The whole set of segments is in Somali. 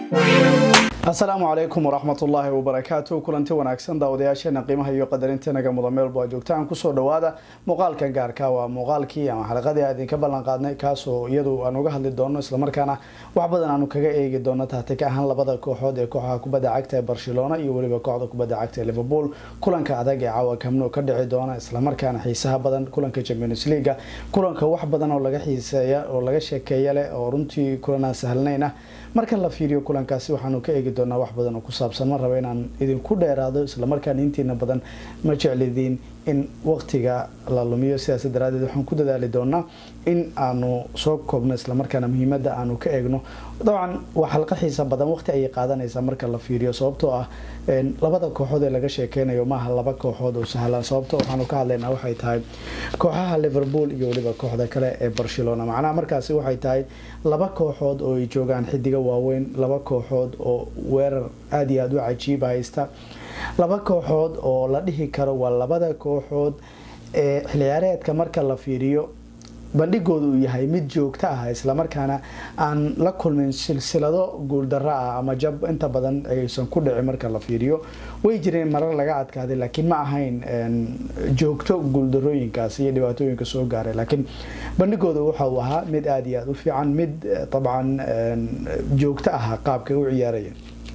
asalaamu calaykum waraxmat ullaahi wabarakaatu kulanti wanaagsan daawadayaasheena qiimaha iyo qadarintenaga mudan meelba joogtaan kusoo dhawaada muuqaalkan gaarka waa muuqaalkii ama xalaqadii aan idinka ballan qaadnay kaasoo iyadu aan uga hadli doono islamarkaana wax badan aanu kaga eegi doono taatika ahaan labada kooxood ee kooxaha kubadda cagta ee barcelona iyo weliba kooxda kubadda cagta ee liverpool kulanka adag ee caawa kamno ka dhici doona islamarkaana xiisaha badan kulanka champions leaga kulanka wax badan oo laga xiiseeya oo laga sheekeeya leh oo runtii kulanaan sahlnayn ah marka la fiiriyo kulankaasi waxaanu ka eegi doonaa wax badan oo ku saabsan ma raba inaan idinku dheeraado islamarkaana intiina badan ma jeclidiin in waqtiga la lumiyo sidaas daraadeed waxaan ku dadaali doonaa in aanu soo koobno islamarkaana muhiimada aanu ka eegno dabcan waa xalqa xiisa badan waqti ayay qaadanaysaa marka la fiiriyo sababtoo ah labada kooxood ee laga sheekeynayo maaha laba kooxood oo sahlan sababto waxaanu ka hadlaynaa waxay tahay kooxaha liverpool iyo weliba kooxda kale ee barcelona macnaha markaasi waxay tahay laba kooxood oo ay joogaan xidiga waaweyn laba kooxood oo weerar aada iyo aada u cajiiba haysta laba kooxood oo la dhihi karo waa labada kooxood ee xilciyaareedka marka la fiiriyo bandhigooda uu yahay mid joogto ah islamarkaana aan la kulmin silsilado guuldaro ah ama jab inta badan aysan ku dhici marka la fiiriyo way jireen marar laga adkaaday laakiin ma ahayn joogto guuldarooyinkaas iyo dhibaatooyinka soo gaaray laakiin bandhigooda waxa uu ahaa mid aada iyo aada u fiican mid dabcan joogto ah qaabkay u ciyaarayeen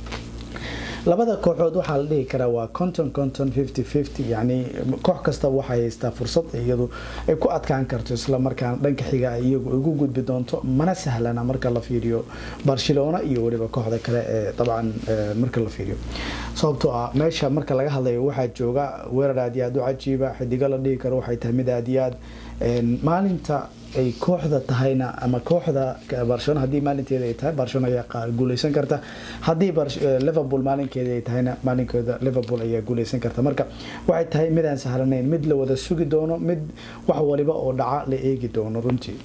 labada kooxood waxaa la dhihi karaa waa conton conton fifty fifty yacni koox kasta waxay haystaa fursad iyadu ay ku adkaan karto islamarkaana dhanka xiga iyagu ugu gudbi doonto mana sahlana marka la fiiriyo barcelona iyo weliba kooxda kale ee dabcan marka la fiiriyo sababtoo ah meesha marka laga hadlayo waxaa jooga weerar aad iyo aada u cajiiba xidigo la dhihi karo waxay tahay mid aada iyo aad maalinta ay kooxda tahayna ama kooxda barcelona haddii maalinteeda ay tahay barcelona ayaa guuleysan karta haddii liverpool maalinkeeda ay tahayna maalinkeeda liverpool ayaa guuleysan karta marka waxay tahay mid aan sahlanayn mid la wada sugi doono mid wax waliba oo dhaca la eegi doono runtii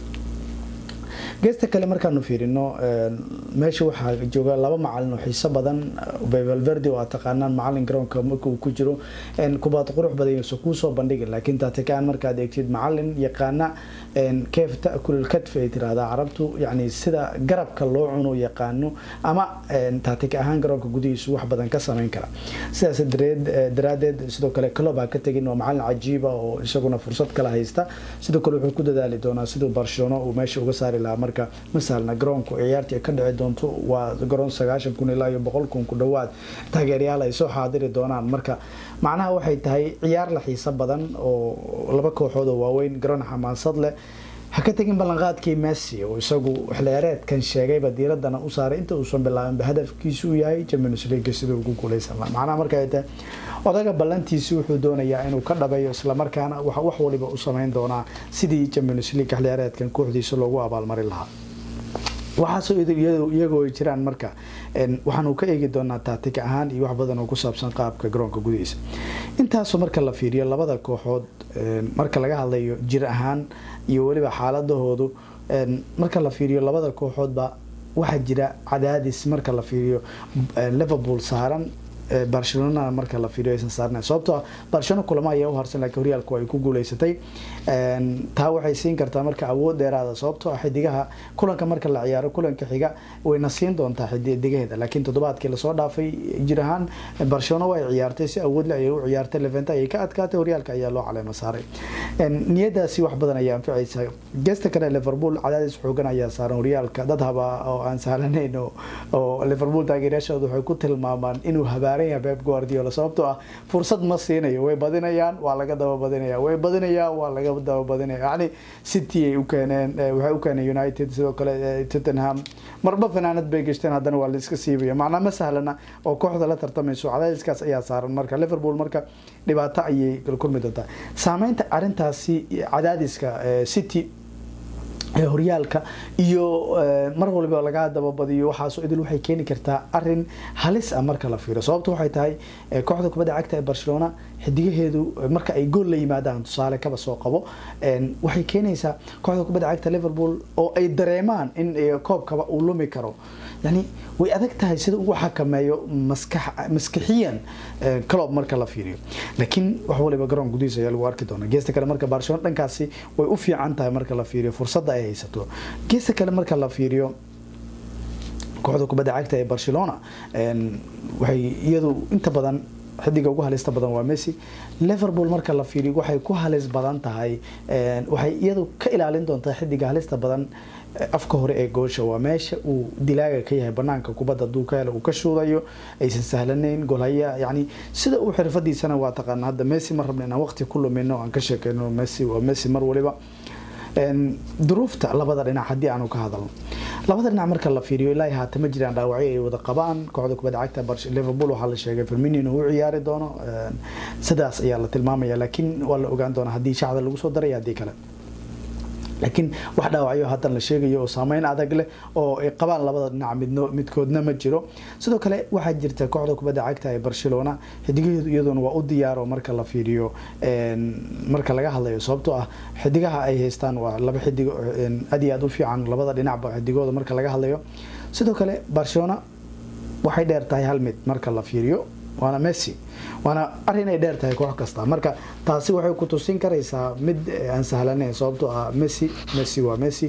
geesta kale markaanu fiirino meesha waxaa jooga laba macalin oo xiiso badan valverde oo aad taqaanaan macalin garoonka marka uu ku jiro kubaad qurux badan yuusan kuusoo bandhigin laakiin taatikaan markaad eegtid macalin yaqaana keef ta'kulul katf ay tiraahdaa carabtu yacni sida garabka loo cuno yaqaano ama taatik ahaan garoonka gudihiisu wax badan ka samayn kara sidaas daraadeed sidoo kale club ha ka tegin waa macalin cajiiba oo isaguna fursad kala haysta sidoo kale wuxuu ku dadaali doonaa siduu barcelona uu meesha uga saari lahaa marka masalna garoonku ciyaartii ka dhici doonto waa garoon sagaashan kun ilaa iyo boqol kun ku dhowaad taageeryaal ay soo xaadiri doonaan marka macnaha waxay tahay ciyaar la xiiso badan oo laba kooxood oo waaweyn garoon xamaasad leh ha ka tegin ballanqaadkii messi oo isagu xilciyaareedkan sheegayba diiradana u saaray inta uusan bilaabinba hadafkiisu uu yahay champions league sida ugu guuleysan laha macnaha marka ay tahay odaga ballantiisi wuxuu doonayaa inuu ka dhabeeyo islamarkaana wax waliba u sameyn doonaa sidii champions league xilciyaareedkan kooxdiisa loogu abaalmarin lahaa waxaasoo iyagoo ay jiraan marka waxaanu ka eegi doonaa taatik ahaan iyo wax badan oo ku saabsan qaabka garoonka gudihiisa intaasoo marka la fiiriyo labada kooxood marka laga hadlayo jir ahaan iyo weliba xaaladahoodu marka la fiiriyo labada kooxoodba waxaa jira cadaadis marka la fiiriyo liverpool saaran barcelona marka la fiiriyo aysan saarnayn sababtoo barcelona kulamo ayaa u harsan laakiin horyaalku ay ku guuleysatay taa waxay siin kartaa marka awood dheeraada sababtoo ah xidigaha kulanka marka la ciyaaro kulanka xiga wayna siin doontaa xidigaheeda laakiin toddobaadkii lasoo dhaafay jir ahaan barcelona way ciyaartay si awoodle ayay u ciyaartay leventa ayay ka adkaatay horyaalka ayaa loo caleema saaray niyadaasi wax badan ayaa anficaysa geesta kale liverpool cadaadis xoogan ayaa saaran horyaalka dad haba oo aan sahlanayn oo liverpool taageerayaashooda waxay ku tilmaamaan inuu habaa beb guardiola sababtoo ah fursad ma siinayo way badinayaan waa laga daba badinaya way badinayaan waa laga daba badinaya yani city ay u keeneen waxay u keeneen united sidoo kale tottenham marba fanaanad bay gashteen haddana waa la iska siibaya macnaa ma sahlana oo kooxda la tartamayso cadaadiskaas ayaa saaran marka liverpool marka dhibaato ayay kulmi doontaa saameynta arintaasi cadaadiska city horyaalka iyo mar waliba laga dababadiyo waxaasoo idil waxay keeni kartaa arin halis ah marka la fiiro sababta waxay tahay kooxda kubadda cagta ee barcelona xidigaheedu marka ay gool la yimaadaan tusaale kaba soo qabo waxay keenaysaa kooxda kubadda cagta liverpool oo ay dareemaan in koobkaba uu lumi karo yani way adag tahay sida ugu xakameeyo maskixiyan club marka la fiiriyo laakiin wax waliba garoon gudihiisa ayaa lagu arki doona geesta kale marka barcelona dhankaasi way u fiican tahay marka la fiiriyo fursadda ay haysato geesta kale marka la fiiriyo kooxda kubadda cagta ee barcelona waxay iyadu inta badan xidiga ugu halista badan waa messi liverpool marka la fiiriyo waxay ku halis badan tahay waxay iyadu ka ilaalin doontaa xidiga halista badan afka hore ee goosha waa meesha uu dilaaga ka yahay banaanka kubadda haduu ka helo uu ka shuudayo aysan sahlanayn golhaya yani sida uu xirfadiisana waa taqaana hadda messi ma rabna inaan waqti ku lumino aan ka sheekeyno messi waa messi mar waliba duruufta labada dhinac haddii aanu ka hadalno labada dhinac marka la fiiriyo ilaa haata ma jiraan dhaawacyo ay wada qabaan kooxda kubadda cagta liverpool waxaa la sheegay firmino inuu u ciyaari doono sidaas ayaa la tilmaamaya laakiin waa la ogaan doonaa haddii shacda lagu soo daray haddii kale laakiin wax dhaawacyo haatan la sheegayo oo saameyn adag leh oo ay qabaan labada dhinac midno midkoodna ma jiro sidoo kale waxaa jirta kooxda kubadda cagta ee barcelona xidigaheedu iyaduna waa u diyaaro marka la fiiriyo marka laga hadlayo sababtoo ah xidigaha ay haystaan waa laba xidigo aad iyo aad u fiican labada dhinacba xidigooda marka laga hadlayo sidoo kale barcelona waxay dheer tahay hal mid marka la fiiriyo waana messi waana arin ay dheer tahay koox kasta marka taasi waxay ku tusin karaysaa mid aan sahlanayn sababtoo ah messi messi waa messi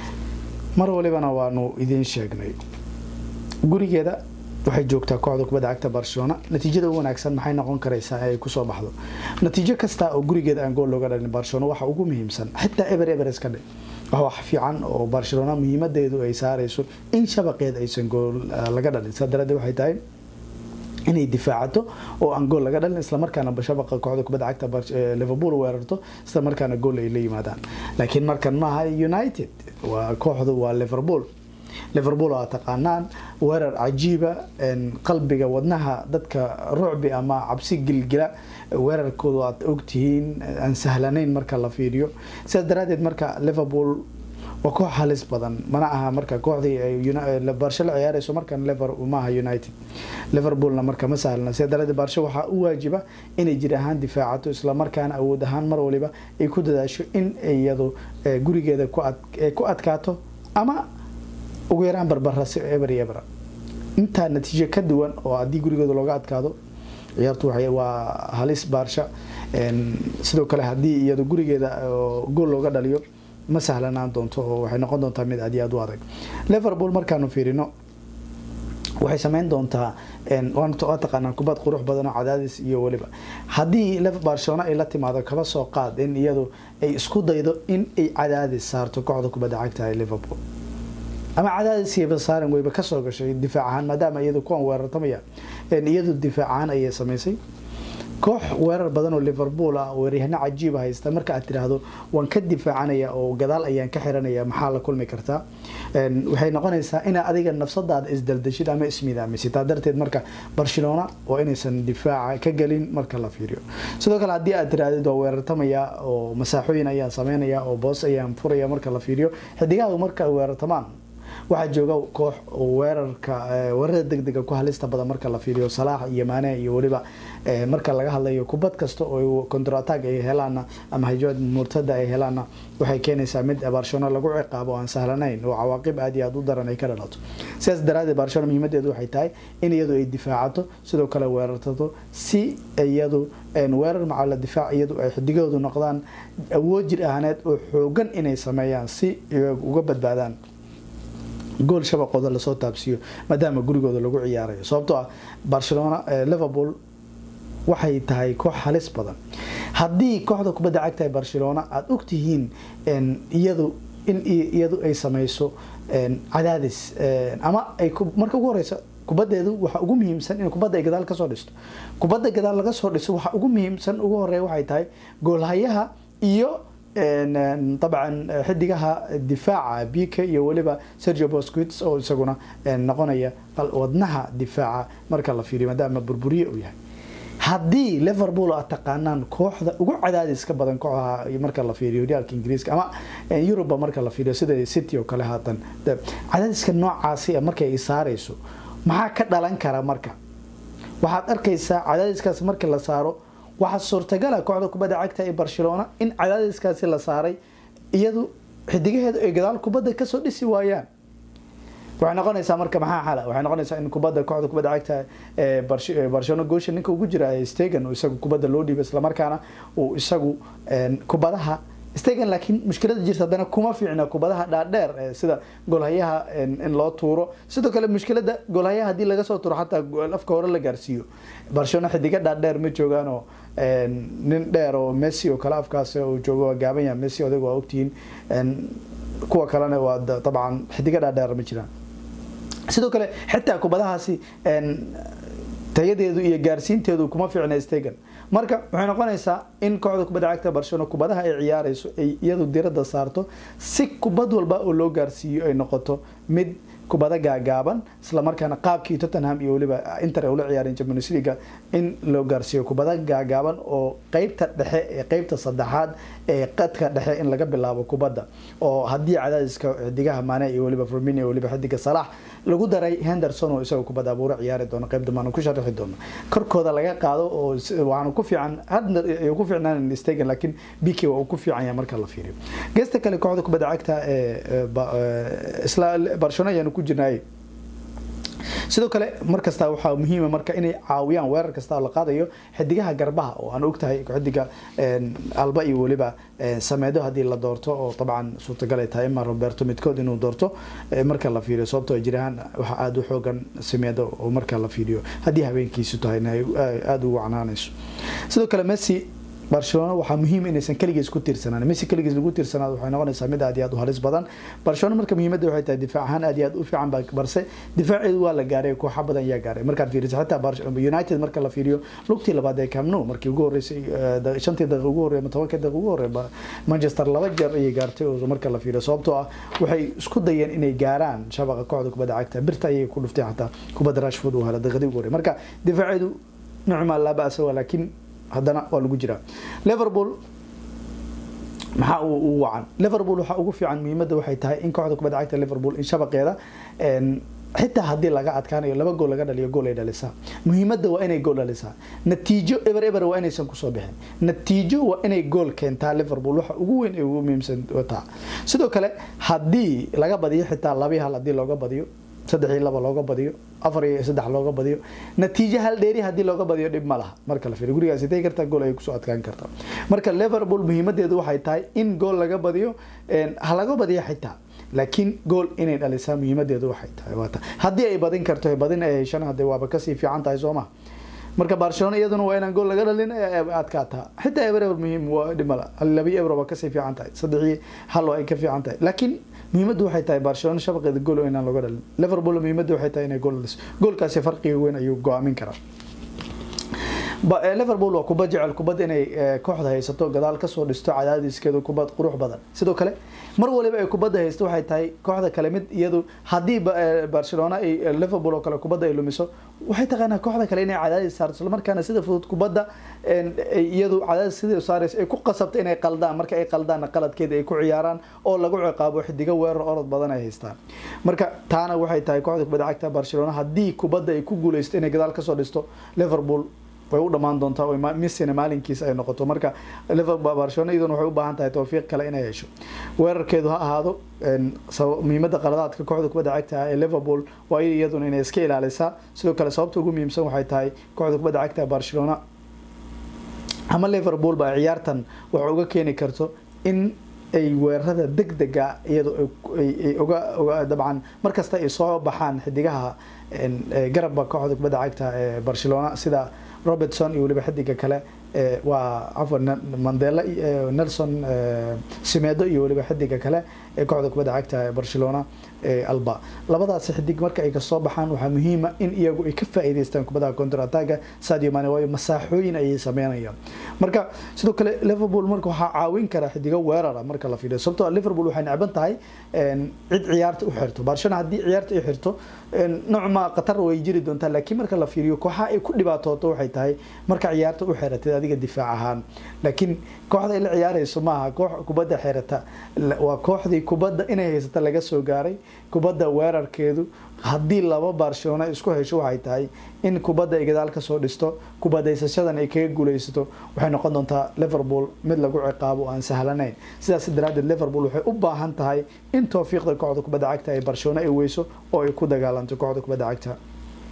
mar walibana waanu idiin sheegnay gurigeeda waxay joogtaa kooxda kubadda cagta barcelona natiijada u wanaagsan maxay noqon karaysaa ay kusoo baxdo natiijo kasta oo gurigeeda aan gool looga dhalin barcelona waxa ugu muhiimsan xitaa eber eber iska dhe wax fiican oo barcelona muhiimadeedu ay saarayso in shabaqeed aysan gool laga dhalin saa daraaddeed waxay tahay inay difaacato oo aan gool laga dhalin islamarkaana bashabaqa kooxda kubadda cagta liverpool weerarto islamarkaana gool ay la yimaadaan laakiin markan maaha united waa kooxdu waa liverpool liverpool waa taqaanaan weerar cajiiba qalbiga wadnaha dadka rucbi ama cabsi gilgila weerarkoodu aad ogtihiin aan sahlanayn marka la fiiriyo sidaas daraadeed marka liverpool waa koox halis badan mana aha marka kooxdii barsho la ciyaarayso markan lever maaha united liverpoolna marka ma sahlana sida daraadeed barsho waxaa u waajiba inay jir ahaan difaacato islamarkaana awood ahaan mar waliba ay ku dadaasho in iyadu gurigeeda ku adkaato ama ugu yaraan barbara si eber iyo ebra intaa natiijo ka duwan oo haddii gurigooda looga adkaado ciyaartu waa halis baarsha sidoo kale haddii iyadu gurigeeda gool looga dhaliyo ma sahlanaan doonto oo waxay noqon doontaa mid aad iyo aad u adag liverpool markaanu fiirino waxay sameyn doontaa waa taqaanaa kubad qurux badan oo cadaadis iyo weliba haddii barcelona ay la timaado kaba soo qaad in iyadu ay isku daydo in ay cadaadis saarto kooxda kubadda cagta ee liverpool ama cadaadis iyo basaaran weyba kasoo gashay difaac ahaan maadaama iyadu kuwan weerartamaya iyadu difaac ahaan ayay samaysay koox weerar badan oo liverpool ah weeryahano cajiiba haysta marka aad tiraahdo waan ka difaacanaya oo gadaal ayaan ka xiranaya maxaa la kulmi kartaa waxay noqonaysaa inaad adiga nafsadaada isdaldashid ama ismidaamisid taa darteed marka barcelona waa inaysan difaaca ka gelin marka la fiiriyo sidoo kale haddii aad tirahdid waa weerartamaya oo masaaxooyin ayaan sameynaya oo boos ayaan furaya marka la fiiriyo xidigaha marka ay weerartamaan waxaa jooga koox weerarka weerarada degdega ku halista badan marka la fiiriyo salaax iyo maane iyo weliba marka laga hadlayo kubad kasta oo contratag ay helaana ama hajaad murtada ay helaana waxay keenaysaa mid barcelona lagu ciqaabo aan sahlanayn oo cawaaqib aad iyo aad u daran ay ka dhalato sidaas daraadeed barcelona muhiimadeedu waxay tahay in iyadu ay difaacato sidoo kale weerartato si iyadu weerar macala difaac iyadu ay xidigahoodu noqdaan awood jir ahaaneed oo xoogan inay sameeyaan si uga badbaadaan gool shabaqooda lasoo taabsiiyo maadaama gurigooda lagu ciyaarayo sababtoo ah barcelona liverpool waxay tahay koox halis badan haddii kooxda kubadda cagta ee barcelona aada ogtihiin iyadu in iyadu ay sameyso cadaadis ama ay marka ugu horeysa kubaddeedu waxa ugu muhiimsan in kubadda ay gadaal kasoo dhisto kubadda gadaal laga soo dhiso waxa ugu muhiimsan ugu horeeya waxay tahay goolhayaha iyo dabcan xidigaha difaaca bika iyo weliba sergio bosquits oo isaguna noqonaya wadnaha difaaca marka la fiiriyo maadaama burburiye uu yahay haddii liverpool aad taqaanaan kooxda ugu cadaadiska badan kooxaha marka la fiiriyo horyaalka ingiriiska ama yuruba marka la fiiriyo sida city oo kale haatan cadaadiska noocaasi markay ay saarayso maxaa ka dhalan kara marka waxaad arkaysaa cadaadiskaas marka la saaro waxaa suurtagala kooxda kubadda cagta ee barcelona in cadaadiskaasi la saaray iyadu xidigaheedu ay gadaal kubadda kasoo dhisi waayaan waxay noqonaysaa marka maxaa xala waxay noqonaysaa in kubadda kooxda kubadda cagta ee barcelona goosha ninka ugu jira stegan isagu kubadda loo dhiibo islamarkaana uu isagu kubadaha stegen laakiin mushkilada jirta haddana kuma fiicna kubadaha dhaadheer sida golhayaha in loo tuuro sidoo kale mushkilada golhayaha haddii laga soo tuuro xataa afka hore la gaarsiiyo barcelona xidiga dhaadheer ma joogaanoo nin dheer oo messi oo kale afkaas uu joogo waa gaaban yaha messi odag waa ogtihiin kuwa kalena waa dabcan xidiga dhaadheer ma jiraan sidoo kale xitaa kubadahaasi tayadeedu iyo gaarsiinteedu kuma fiicna stegen marka waxay noqonaysaa in kooxda kubadda cagta barcelona kubadaha ay ciyaarayso ay iyadu diradda saarto si kubad walba oo loo gaarsiiyo ay noqoto mid kubada gaagaaban isla markaana qaabkii tottenham iyo weliba inter ay ula ciyaareen champions league in loo gaarsiiyo kubada gaagaaban oo qeybta dhexe ee qeybta saddexaad ee qadka dhexe in laga bilaabo kubadda oo haddii cadaadiska xidigaha maane iyo weliba firmino iyo weliba xidiga salax lagu daray henderson oo isagoo kubad abuuro ciyaari doono qeyb dambaan ku sharixi doono korkooda laga qaado oo waxaanu ku fiican hadna ku fiicnaan stegen laakiin bk waa uu ku fiican yahay marka la fiiriyo geesta kale kooxda kubadda cagta ee isla barcelona ayaanu ku jirnaay sidoo kale mar kasta waxaa muhiima marka inay caawiyaan weerar kasta oo la qaadayo xidigaha garbaha oo aan ogtahay xidiga alba iyo weliba sameedo haddii la doorto oo dabcan suurtagal ay tahay ima roberto midkood inuu doorto marka la fiiriyo sababtoo jiraan waxa aada u xoogan sameedo oo marka la fiiriyo haddii habeenkiisu tahay aada ugu canaanayso sidoo kale messi barcelona waxaa muhiim inaysan keligiis ku tiirsanaan messi keligiis lagu tiirsanaado waxay noqonaysaa mid aad iyo aad u halis badan barcelona marka muhiimadda waxay tahay difaac ahaan aad iyo aad u fiican ba balse difaaceedu waa la gaaray kooxa badan ayaa gaaray markaad fiiriso xitaa united marka la fiiriyo lugtii labaad ee camno markii ugu horeysay shantii daqiiq ugu horreey ama tobankii daqiiq ugu horreey manchester laba jeer ayay gaartay oo marka la fiiriyo sababtoo ah waxay isku dayeen inay gaaraan shabaqa kooxda kubadda cagta birta ayay ku dhuftay xataa kubadda rashford uu hela daqiiqdii ugu horreey marka difaaceedu nocma laa ba'sa waa laakiin haddana waa lagu jiraa liverpool maxaa ugu wacan liverpool waxaa ugu fiican muhiimadda waxay tahay in kooxda kubadda cagta liverpool in shabaqeeda xitaa haddii laga adkaanayo laba gool laga dhaliyo gool ay dhalisaa muhiimadda waa inay gool dhalisaa natiijo eber eber waa inaysan kusoo bixin natiijo waa inay gool keentaa liverpool waxa ugu weyn ee ugu muhiimsan taa sidoo kale haddii laga badiyo xitaa labii hal haddii looga badiyo saddex iyo laba looga badiyo afar iyo saddex looga badiyo natiijo hal dheeri haddii looga badiyo dhib ma laha marka la fiiriyo gurigaas intay kartaa gool ayay kusoo adkaan kartaa marka liverpool muhiimadeedu waxay tahay in gool laga badiyo ha laga badiyo xitaa laakiin gool inay dhalisaa muhiimadeedu waxay tahay waata haddii ay badin karto badin ay heshan hadee waaba kasii fiican tahay soo maha marka barcelona iyaduna waa inaan gool laga dhalin adkaataa xitaa eber eber muhiim waa dhimala labi eber waa kasii fiican tahay saddexii hal ay ka fiican tahay laakiin muhiimaddu waxay tahay barcelona shabaqeeda gool inaan looga dhalin liverpool muhiimaddu waxay tahay inay gool dhaliso goolkaasi farqiga weyn ayuu go-aamin karaa liverpool waa kubad jecel kubad inay kooxda haysato gadaal kasoo dhisto cadaadiskeedu kubad qurux badan sidoo kale mar waliba ay kubadda haysto waxay tahay kooxda kale mid iyadu haddii barcelona ay liverpool oo kale kubadda ay lumiso waxay taqaanaa kooxda kale inay cadaadis saarto isla markaana sida fudud kubadda iyadu cadaadis sidii saaraysa ay ku qasabto inay qaldaan marka ay qaldaanna qaladkeeda ay ku ciyaaraan oo lagu ciqaabo xidigo weerar orod badan ay haystaan marka taana waxay tahay kooxda kubadda cagta barcelona haddii kubadda ay ku guuleysto inay gadaal kasoo dhisto liverpool way u dhamaan doontaa oo missina maalinkiisa ay noqoto marka liverpool barcelona iyaduna waxay u baahan tahay tawfiiq kale inay hesho weerarkeedu ha ahaado muhiimadda qaladaadka kooxda kubadda cagta ee liverpool waa iyaduna inay iska ilaalisaa sidoo kale sababta ugu muhiimsan waxay tahay kooxda kubadda cagta barcelona ama liverpool ba ciyaartan waxa uga keeni karto in ay weerarada degdega iyadoo ay uga uga dabcan markasta ay soo baxaan xidigaha garabka kooxda kubadda cagta ee barcelona sida robertson iyo weliba xidiga kale waa cafwan mandela nelson simedo iyo weliba xidiga kale ee kooxda kubadda cagta ee barcelona alba labadaasi xidig marka ay kasoo baxaan waxaa muhiima in iyagu ay ka faa'iidaystaan kubadaha counter attacka sadio mane waayo masaaxooyin ayay sameynayaan marka sidoo kale liverpool marka waxaa caawin kara xidigo weerara marka la fiiriyo sababtoo liverpool waxay necban tahay cid ciyaarta u xirto barcelona haddii ciyaarta ay xirto nocma qatar way jiri doontaa laakiin marka la fiiriyo kooxa ay ku dhibaatooto waxay tahay marka ciyaarta u xiratid adiga difaac ahaan laakiin kooxda ay la ciyaarayso maaha koox kubadda xirata waa kooxdii kubadda inay haysata laga soo gaaray kubadda weerarkeedu haddii laba barcelona isku hesho waxay tahay in kubadda ay gadaal kasoo dhisto kubadaysashadan ay kaga guuleysato waxay noqon doontaa liverpool mid lagu ciqaabo aan sahlanayn sidaas daraadeed liverpool waxay u baahan tahay in towfiiqda kooxda kubadda cagta ee barcelona ay weyso oo ay ku dagaalanto kooxda kubadda cagta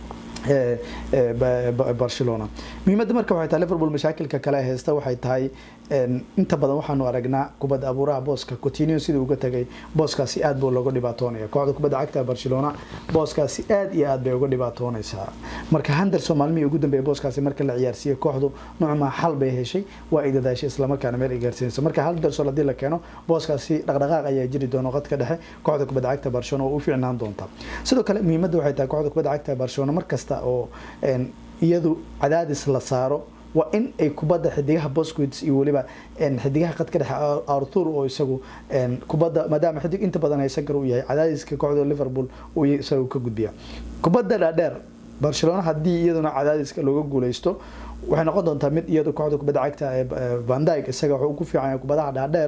barcelona muhiimadda marka waxay tahay liverpool mashaakilka kale haysta waxay tahay inta badan waxaanu aragnaa kubadda abuuraha booska coutinho sidii uga tagay booskaasi aad buu looga dhibaatoonaya kooxda kubadda cagta barcelona booskaasi aad iyo aad bay uga dhibaatoonaysaa marka henderson maalmihii ugu dambeeyay booskaasi marka la ciyaarsiiyey kooxdu noocmaa xal bay heshay waa ay dadaashay islamarkaana meel ay gaarsiinaysa marka henderson haddii la keeno booskaasi dhaqdhaqaaq ayaa jiri doona qadka dhexe kooxda kubadda cagta barcelona oo u fiicnaan doonta sidoo kale muhiimadda waxay tahay kooxda kubadda cagta barcelona markasta oo iyadu cadaadis la saaro waa in ay kubadda xidigaha bosquits iyo weliba xidigaha qadka dhexe arthur oo isagu kubadda maadaama xidig inta badan haysan kara uu yahay cadaadiska kooxda liverpool uu isagu ka gudbiya kubadda dhaadheer barcelona haddii iyaduna cadaadiska looga guuleysto waxay noqon doontaa mid iyadu kooxda kubadda cagta ee vandyg isaga wuxuu ku fiican yahay kubadaha dhaadheer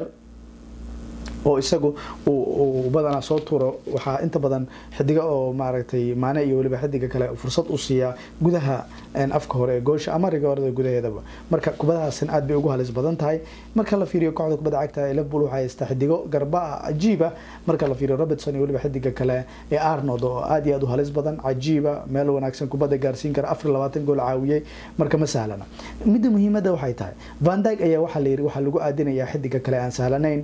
oo isagu uu badanaa soo tuuro waxaa inta badan xidiga oo maaragtay maane iyo weliba xidiga kale fursad u siiyaa gudaha afka hore ee goosha ama rigoorada gudaheedaba marka kubadahaasina aad bay ugu halis badan tahay marka la fiiriyo kooxda kubadda cagta ee liverpool waxay haystaa xidigo garba cajiiba marka la fiiriyo robertson iyo weliba xidiga kale ee arnold oo aad iyo aad u halis badan cajiiba meel wanaagsan kubadda gaarsiin kara afar labaatan gool caawiyey marka ma sahlana midda muhiimadda waxay tahay vandyg ayaa waxaa la yiri waxaa lagu aadinayaa xidiga kale aan sahlanayn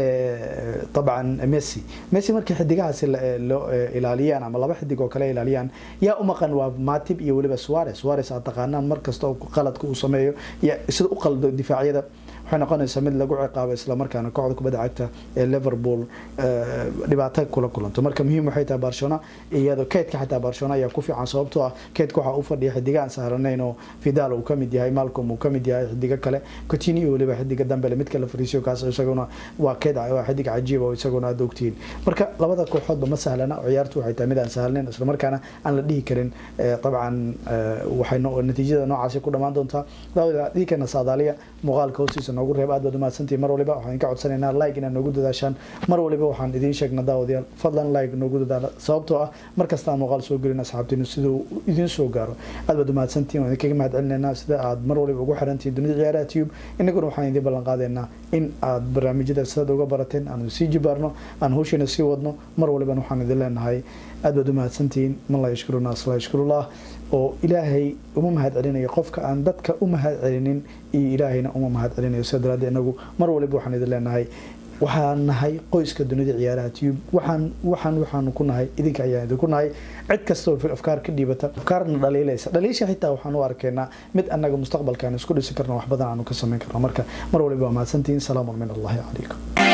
طبعا ميسي ميسي markii xidigahaasi loo ilaaliyaan ama laba xidig oo kale ilaaliyaan yaa u maqan waa matib iyo weliba suarez suarez aad taqaanaan markasta oo qaladka uu sameeyo sida u qaldo difaacyada waxay noqonaysaa mid lagu ciqaabo islamarkaana kooxda kubadda cagta ee liverpool dhibaato kula kulanto marka muhiim waxay tahay barcelona iyadoo keedka xataa barcelona ayaa ku fiican sababtoo ah keedka waxaa u fadhiya xidiga aan saaranayn oo fidal uu kamid yahay malcom uu kamid yahay xidiga kale coutinho iyo weliba xidiga dambele midka la fariisiyo kaas isaguna waa keed waa xidig cajiib oo isaguna aad ogtihiin marka labada kooxoodba ma sahlana ciyaartu waxay tahay mid aan sahlanayn islamarkaana aan la dhihi karin dabcan waxay natiijada noocaasi ku dhammaan doontaa dhiikana saadaaliya muuqaalka hoostiisa noogu reeb aad baad umahadsantihin mar waliba waxaan ka codsanaynaa like inaad noogu dadaashaan mar waliba waxaan idiin sheegnaa daawadayaal fadlan like noogu dadaala sababtoo ah mar kasta aan muuqaal soo gelin asxaabtiinu siduu idiin soo gaaro aad baad umahadsantihin waan idinkaga mahad celinaynaa sida aad mar waliba ugu xirantihin dunida ciyaaraha tube inaguna waxaan idiin ballan qaadaynaa in aad barnaamijyada sidaad uga barateen aan sii jibaarno aan hawshiina sii wadno mar waliban waxaan idin leenahay aad baad umahadsantihiin man laa yashkuruna aslaa yashkurullah oo ilaahay uma mahad celinayo qofka aan dadka u mahad celinin iyo ilaahayna uma mahad celinayo sida daraaddeed inagu mar waliba waxaan idin leenahay waxaan nahay qoyska dunida ciyaaraha tube waxaan waxaan waxaanu ku nahay idinka ayaan idinku nahay cid kasta oo afkaar ka dhiibata afkaarna dhaliilaysa dhaliisha xitaa waxaan u arkaynaa mid annaga mustaqbalkaan isku dhisi karno wax badan aanu ka samayn karno marka mar waliba waa mahadsantihiin salaamun min allahi calaykum